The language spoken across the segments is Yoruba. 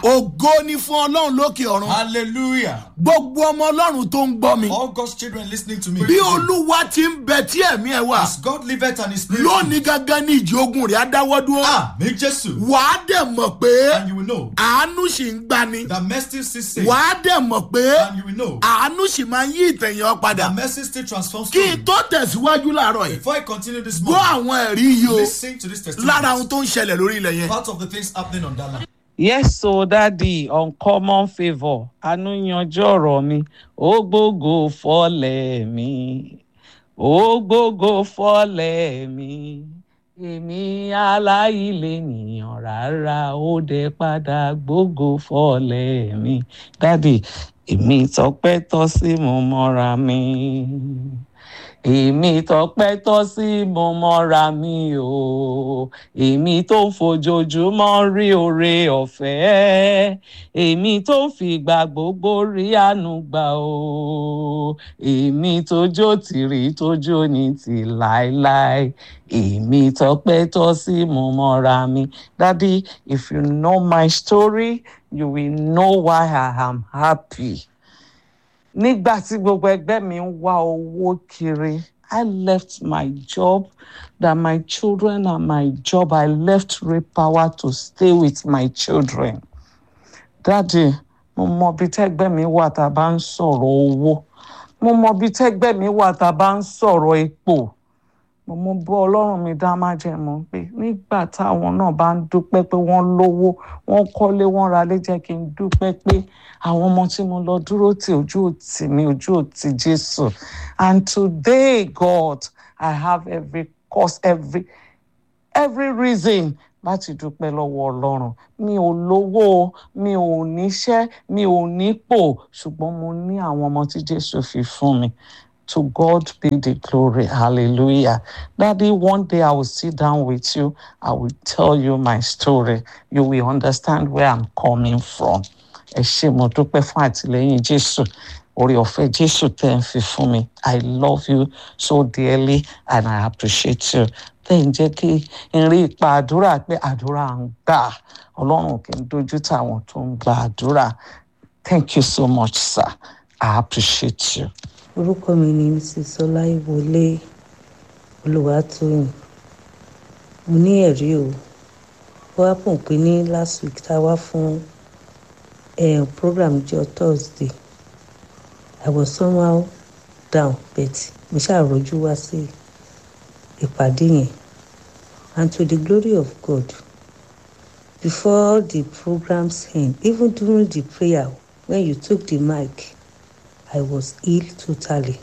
ògo ni fún ọlọ́run lókè ọ̀run Hallelujah. gbogbo ọmọ ọlọ́run tó ń gbọ́ mi All God's children listening to me. bí olúwa ti ń bẹ tí ẹ̀mí ẹ̀ wà As God liveth and His spirit. lónìí gangan ní ìjì ogun rẹ̀ á dáwọ́ dúró Ah, me Jesus. wàá dẹ̀ mọ̀ pé And you will know àánú sì ń gbani that mercy still saves. wàá dẹ̀ mọ̀ pé And you will know àánú sì máa ń yí ìtẹ̀yìn ọ padà that mercy still transforms kí n story. tó tẹ̀síwájú láàárọ̀ yìí Before I continue this gbọ́ morning, àwọn ẹ̀rí yìí o listen to this testimony. lára ohun tó ń ṣẹlẹ̀ lórí ilẹ̀ yẹn. Part of the things happening on that land. yes so daddy uncommon favour àánú yanjú ọ̀rọ̀ mi ó gbógo fọ́lẹ̀ mi ó gbógo fọ́lẹ̀ mi èmi aláìlènìyàn rárá ó dé padà gbógo fọ́lẹ̀ mi daddy èmi tọpẹ́ tọ́ sí mo mọ́ra mi èmi tọpẹ́ tọ́ sí mo mọ́ra mi o èmi tó ń fojoojúmọ́ rí oore ọ̀fẹ́ èmi tó ń fìgbà gbogbo rí àánú gbà o èmi tójó tìrì tójó ní ti láéláé èmi tọpẹ́ tọ́ sí mo mọ́ra mi daddy if you know my story you will know why i am happy nígbà tí gbogbo ẹgbẹ́ mi ń wá owó kiri I left my job that my children and my job I left Repower to stay with my children. Daddy mo mọ bí tẹ́gbẹ́ mi wà tá a bá ń sọ̀rọ̀ owó mo mọ bí tẹ́gbẹ́ mi wà tá a bá ń sọ̀rọ̀ epo mo mú bọ́ ọlọ́run mi dá májẹ̀mú pé nígbà táwọn náà bá ń dúpẹ́ pé wọ́n lówó wọ́n kọ́lé wọ́n ralé jẹ́ kí n dúpẹ́ pé àwọn ọmọ tí mo lọ dúró tì ojú òtì mi ojú òtì jésù and today god i have every cause every every reason láti dúpẹ́ lọ́wọ́ ọlọ́run mi ò lówó mi ò níṣẹ́ mi ò nípò ṣùgbọ́n mo ní àwọn ọmọ tí jésù fi fún mi To God be the glory. Hallelujah. Daddy, one day I will sit down with you. I will tell you my story. You will understand where I'm coming from. Ẹ ṣé mo dúpẹ́ fún àtìlẹ́yìn Jésù. Orí ọ̀fẹ́ Jésù tẹ́ ń fi fún mi. I love you so dearly and I appreciate you. Tẹ́ ń jẹ́ kí n rí ipa àdúrà pé àdúrà ń gbà. Ọlọ́run kì í dojú táwọn tó ń gba àdúrà. Thank you so much, sir. I appreciate you. orúkọ mi ni mrs ọláìwọlé olùwàtòyìn mo ní ẹ̀rí o ó wá pọ̀ pé ní last week tá a wá fún um, program jọ thursday i was somehow down but mo ṣàròjú wá sí ìpàdé yẹn and to the glory of god before the programs end even during the prayer when you took the mic I was ill totally.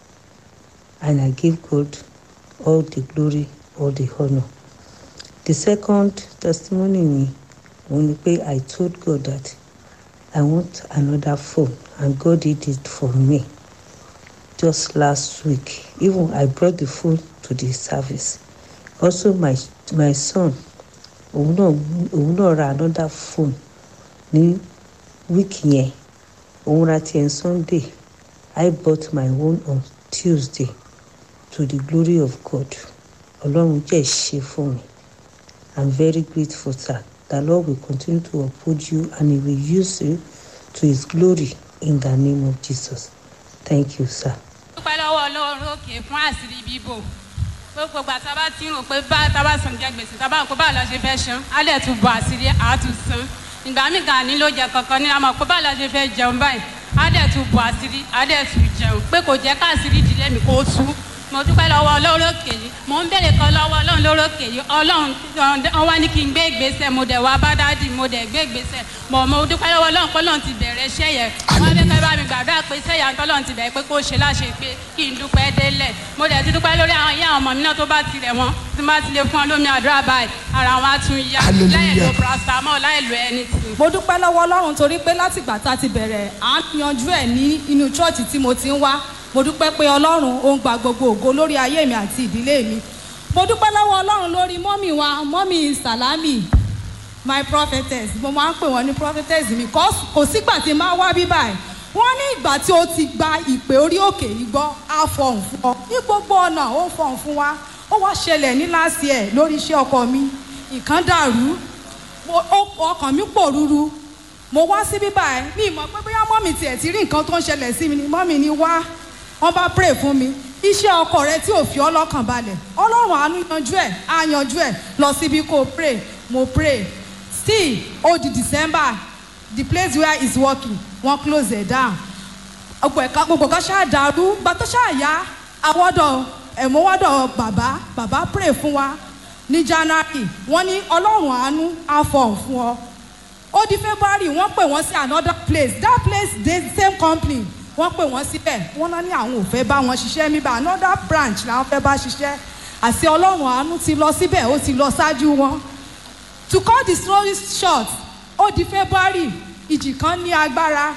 And I give God all the glory, all the honor. The second testimony me, òun ni pé I told God that I want another phone and God did it for me just last week. Even I brought the phone to the service. Also my my son, òun náà òun náà ra another phone ní week yẹn. Òun ra tiẹ̀ Sunday. I bought my own on Tuesday to the glory of God. Ọlọ́run jẹ́ ṣe fún mi. I'm very grateful sir. The Lord will continue to uphold you and he will use you to his glory in the name of Jesus. Thank you sir. dúpẹ́ lọ́wọ́ ọlọ́run òkè fún àṣírí bíbò gbogbo ìgbà tá a bá ti rò pé bá tá a bá sàn jẹ gbèsè tá a bá rò pé báwo la ṣe fẹ́ san á dẹ̀ tún bọ̀ àṣírí àátún san ìgbà míì gan ni ló jẹ kankan ní àmọ́ pé báwo la ṣe fẹ́ jẹun báyìí á dẹ̀ tún bọ̀ àṣírí á dẹ̀ tún jẹun pé kò jẹ́ káàṣírí ìdílé mi kó tú mo dúpẹ́ lọ́wọ́ ọlọ́run òkè yìí mo ń béèrè kan lọ́wọ́ ọlọ́run lórí òkè yìí ọlọ́run wọn wá ní kí n gbé ìgbésẹ̀ mo dẹ̀ wá bá dádì mo dẹ̀ gbé ìgbésẹ̀ mo mo dúpẹ́ lọ́wọ́ ọlọ́run pé ọlọ́run ti bẹ̀rẹ̀ iṣẹ́ yẹn wọ́n fẹ́ kẹ́ bá mi gbàdúrà pé iṣẹ́ yẹn tọ́lọ́run ti bẹ̀rẹ̀ pé kó ṣe láṣẹ pé kí n dúpẹ́ délẹ̀ mo dẹ̀ ti dúpẹ́ lórí àwọn ìyá àwọn ọmọ mi náà tó bá tilẹ̀ wọn tí n bá ti lè fún ọ lómi àdúrà báyìí ara wọn á tún yá Hallelujah. láì lo paracetamol láì lo anything. mo dúpẹ́ lọ́wọ́ ọlọ́run torí pé látìgbà tá a ti bẹ̀rẹ̀ à ń yanjú ẹ̀ ní inú chọ́ọ̀chì tí mo ti ń wá mo dúpẹ́ pé ọlọ́run ó ń gba gbogbo ògo lórí ayé mi àti ìdílé mi mo dúpẹ́ lọ́wọ́ ọlọ́run lórí mọ́mì wa mọ́mì sàlámì my prophetess mo máa ń pè wọ́n ní prophetess mi kò kò sígbà tí n máa wá bí báyìí wọ́n ní ìgbà tí ó ti gba ìpè orí òkè yìí gbọ́ á fọhùn fún ọ ní gbogbo ọ̀nà ó ń fọhùn fún wa ó wá ṣẹlẹ̀ ní last year lórí iṣẹ́ ọkọ mi nǹkan dàrú mo- ó- ọkàn mi pòrúru mo wá sí bíbá ẹ mi mọ̀ pé bóyá mọ́mì tiẹ̀ ti rí nǹkan tó ń ṣẹlẹ̀ sí mi ni mọ́mì ni wá wọ́n bá pray fún mi iṣẹ́ ọkọ rẹ tí ò fi ọ́ lọ́kàn balẹ̀ ọlọ́run àánú yanjú ẹ̀ á yanjú ẹ̀ lọ síbi kó pray mo pray still ó di december the place where he's working wọ́n close it down gbogbo ẹ̀ka gbogbo kan ṣáà dàrú gba tó ṣáà yá àwọ̀dọ̀ ẹ̀mọ́wọ́dọ̀ bàbá bàbá pray fún wa ní january wọ́n ní ọlọ́run àánú á fọ̀ fún ọ ó di february wọ́n pè wọ́n sí another place that place dey same company wọ́n pè wọ́n síbẹ̀ wọ́n náà ní àwọn ò fẹ́ bá wọn ṣiṣẹ́ níbà another branch làwọn fẹ́ bá ṣiṣẹ́ àti ọlọ́run àánú ti lọ síbẹ̀ ó ti lọ ṣáájú wọn to cut the story short ó di february ìjì kan ní agbára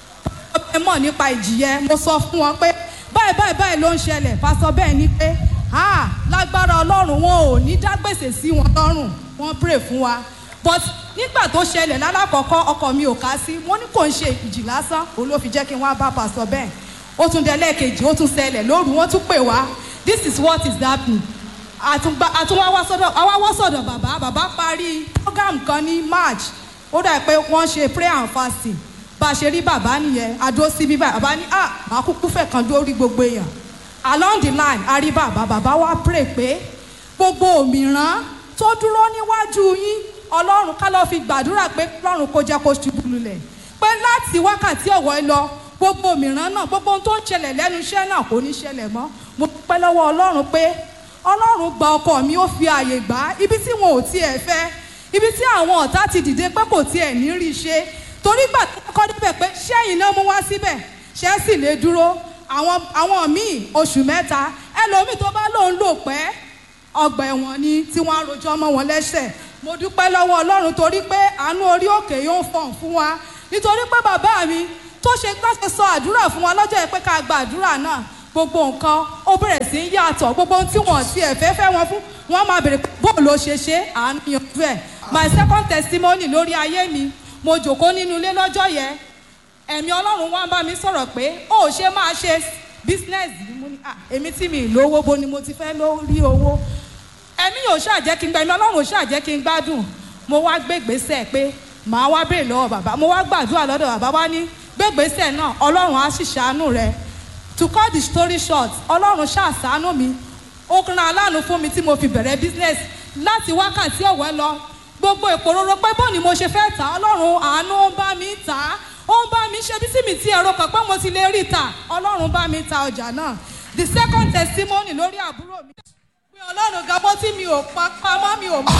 ẹ mọ̀ nípa ìjì yẹn mo sọ fún wọn pé báyìí báyìí báyìí ló ń ṣẹlẹ̀ pásọ bẹ́ẹ̀ ni pé ah lágbára ọlọ́run wọn ò ní dá gbèsè sí wọn lọ́rùn wọ́n pray fún wa but nígbà tó ṣẹlẹ̀ lálàkọ́kọ́ ọkọ mi ò ká sí wọ́n ní kò ń ṣe ìjì lásán òun ló fi jẹ́ kí wọ́n á bá pásọ bẹ́ẹ̀ ó tún dé lẹ́ẹ̀kejì ó tún ṣẹlẹ̀ lóru wọ́n tún pè wá this is what is happening àtúngbà àtúnwá wá sọ́dọ̀ àwa wá sọ̀dọ̀ bàbá bàbá parí program kan ní march ó dà pé wọ́n ṣe prayer and fasting bá a ṣe rí bàbá nìyẹn adó sí bíbá bàbá ní ah màá kúkú fẹ̀ kan dórí gbogbo èèyàn along the line a rí bàbá bàbá wa pray pé gbogbo òmìrán tó dúró níwájú yín ọlọ́run ká lọ́ọ́ fi gbàdúrà pé ọlọ́run kó jẹ́ kó ṣubú lulẹ̀ pé láti wákàtí ọ̀wọ́ ẹ lọ gbogbo òmìrán náà gbogbo ohun tó ń ṣẹlẹ̀ lẹ́nu iṣẹ́ náà kò ní ṣẹlẹ̀ mọ́ mo dúpẹ́ lọ́wọ́ ọlọ́run pé ọlọ́run gba ọkọ mi ó fi ààyè gbà á ibi tí wọn ò tiẹ̀ fẹ́ ibi tí àwọn ọ̀tá ti dìde pé kò tiẹ̀ ní rí ṣe torí gbà tó kọ́ débẹ̀ pé ṣẹ́yìn náà mú wá síbẹ̀ ṣẹ́ sì lè dúró àwọn àwọn míì oṣù mẹ́ta ẹlòmíì tó bá lóun lò pẹ́ ọgbà ẹ̀wọ̀n ni tí wọ́n á rojọ́ mọ́ wọn lẹ́sẹ̀ mo dúpẹ́ lọ́wọ́ ọlọ́run torí pé àánú orí òkè yóò fọ̀n fún wa nítorí pé bàbá mi tó ṣe láti sọ àdúrà fún wa lọ́jọ́ yẹn pé ká gba àdúrà náà gbogbo nǹkan ó bẹ̀rẹ̀ sí í yàtọ̀ gbogbo ohun tí wọ́n ti ẹ̀fẹ́ fẹ́ wọn fún wọ́n máa bèrè bóòlù ó ṣe ṣe àánú yanjú ẹ̀ my second testimony lórí ayé mi mo jòkó nínú ilé lọ́jọ́ yẹn ẹ̀mí ọlọ́run wá ń bá mi sọ̀rọ̀ pé ó ṣe máa ṣe business yìí mo ní à èmi tí mi ì lówó bo ni mo ti fẹ́ lórí owó ẹ̀mí yóò ṣàjẹ́ kí n gba ẹ̀mí ọlọ́run ò ṣàjẹ́ kí n gbádùn mo wá gbé gbèsè pé màá wá béèrè lọ́wọ́ bàbá mo wá gbàdúrà lọ́dọ̀ bàbá wá ní gbé gbèsè náà ọlọ́run á sì ṣàánú rẹ to cut the story short ọlọ́run ṣàṣàánú mi ó kàn aláàánú fún mi tí mo fi bẹ̀rẹ̀ business láti wákàtí ọ̀wẹ́ lọ gbogbo ìpòròrò pé bó ni mo ṣe fẹ́ tà ọlọ́run àánú ń bá mi tà á ó ń bá mi ṣe bí sí mi tí ẹ̀rọ kan pé mo ti lè rí tà ọlọ́run bá mi ta ọjà náà the second testimony lórí àbúrò mi pé ọlọ́run gan bó tí mi ò pa pamọ́ mi ò mọ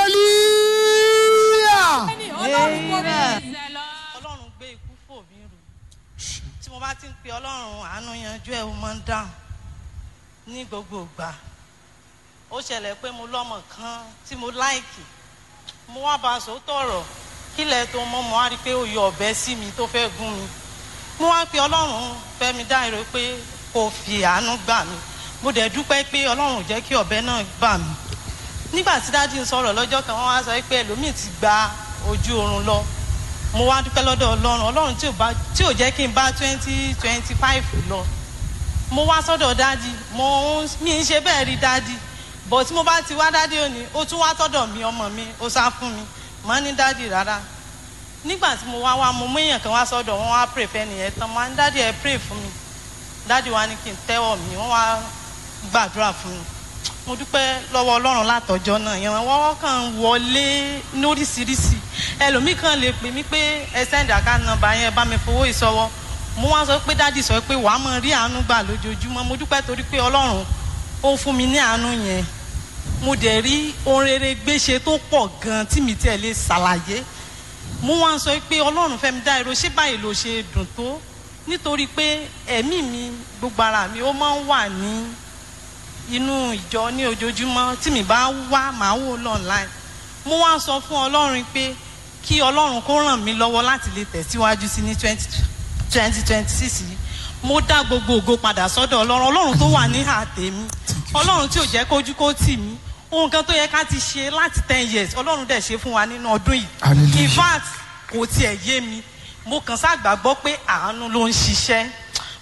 hallelujah. ẹni ọlọ́run kò bí ọlọ́run gbé ikú fò mí rù tí mo bá ti ń pe ọlọ́run àánú yanjú ẹ̀ ó máa ń dáhùn ní gbogbo ìgbà ó ṣẹlẹ̀ pé mo lọ́mọ kan tí mo láìkì mo wá bá a sòótọ́ ọ̀rọ̀ kílẹ̀ tó mọ́ mo wá rí i pé ó yọ ọ̀bẹ sí mi tó fẹ́ gún mi mo wá pe ọlọ́run fẹ́mi dáìrò pé kò fi àánú gbà mí mo dẹ̀ dúpẹ́ pé ọlọ́run ò jẹ́ kí ọ̀bẹ náà bà mí nígbà tí dáàdi ń sọ̀rọ̀ lọ́jọ́ kan wọ́n wá sọ pé ẹlòmíì ti gba ojú oorun lọ mo wá dúpẹ́ lọ́dọ̀ ọlọ́run ọlọ́run tí ò bá tí ò jẹ́ kí n bá twenty twenty five lọ mo wá sọ́dọ̀ dáàdi mo ń mi ń ṣe bẹ́ẹ̀ rí dáàdi bọ̀ tí mo bá ti wá dáàdi òní ó tún wá sọ́dọ̀ mi ọmọ mi ó sá fún mi mọ́ ní dáàdi rárá nígbà tí mo wá wá mo mú èèyàn kan wá sọ́dọ̀ wọn wá pray fẹ́ nìyẹn tán mo wá ní dáàdi ẹ pray fún mi dáàdi wa ní kí n tẹ́wọ̀ mi wọ́n wá gbàdúrà fún mi mo dúpẹ́ lọ́wọ́ ọlọ́run látọjọ́ náà ìrànwọ́ kan wọlé lóríṣiríṣi ẹlòmíì kan lè pè mí pé ẹ send account number yẹn bá mi fowó ìsọwọ́ mo wá sọ pé dádì sọ pé wàá mọ rí àánú gbà lójoojúmọ́ mo dúpẹ́ torí pé ọlọ́run ó fún mi ní àánú yẹn mo dẹ̀ rí ohun rere gbéṣe tó pọ̀ gan tí mi tiẹ̀ lè ṣàlàyé mo wá sọ pé ọlọ́run fẹ́ mi dá irọ́ ṣé báyìí ló ṣe dùn tó nítorí pé ẹ̀mí mi gbogbo ara mi ó máa ń wà ní inú ìjọ ní ojoojúmọ́ tí mi bá wá màá wò lọ́nláìn mo wá sọ fún ọlọ́run pé kí ọlọ́run kó ràn mí lọ́wọ́ láti lè tẹ̀síwájú sí ní twenty twenty twenty six yìí mo dá gbogbo ògo padà sọ́dọ̀ ọlọ́run ọlọ́run tó wà ní àtẹ̀mí ọlọ́run tí ò jẹ́ kójú kó tì mí ohun kan tó yẹ ká ti ṣe láti ten years ọlọ́run dẹ̀ ṣe fún wa nínú ọdún yìí Hallelujah. in fact kò tiẹ̀ yé mi mo kàn ságbàgbọ́ pé àánú ló ń ṣiṣẹ́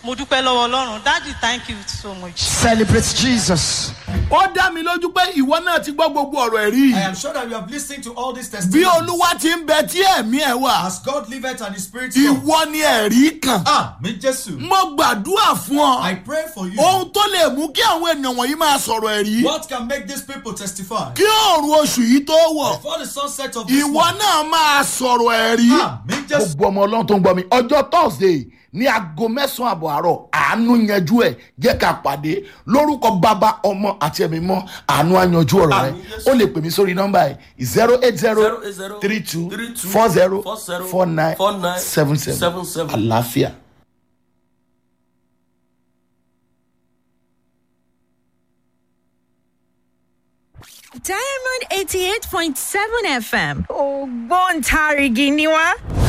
mo dúpẹ́ lọ́wọ́ ọlọ́run daddy thank you so much. Celebrate Jesus. ó dá mi lójú pé ìwọ náà ti gbọ́ gbogbo ọ̀rọ̀ ẹ̀rí I yìí am sure that you have listened to all these bí testimonies. olúwa ti ń bẹ tí ẹ̀mí ẹ̀ wà As God liveth and His Spirit come. ìwọ ni ẹ̀rí kan Ah, me Jesus. mo gbàdúrà fún ọ I pray for you. ohun tó lè mú kí àwọn ènìyàn wọ̀nyí máa sọ̀rọ̀ ẹ̀rí What can make these people testify? kí òòrùn oṣù yìí tó wọ̀ Before the sunset of this ìwọ month. náà máa sọ̀rọ̀ ẹ̀rí. Ah, me Jesus. gbogbo ọmọ ọlọ́run tó ń gbọ́ mi ọjọ́ thursday ní aago mẹ́sàn-án àbọ̀ àárọ̀ àánú yanjú ẹ̀ jẹ́ ká pàdé lórúkọ bàbá ọmọ àti ẹ̀mí mọ́ àánú àyanjú ọ̀rọ̀ rẹ̀ ó lè pè mí sórí nọ́mbà ẹ̀ zero eight zero three two four zero four nine seven seven àlàáfíà. Diamond eighty eight point seven FM ògbóǹtarìgì ni wá.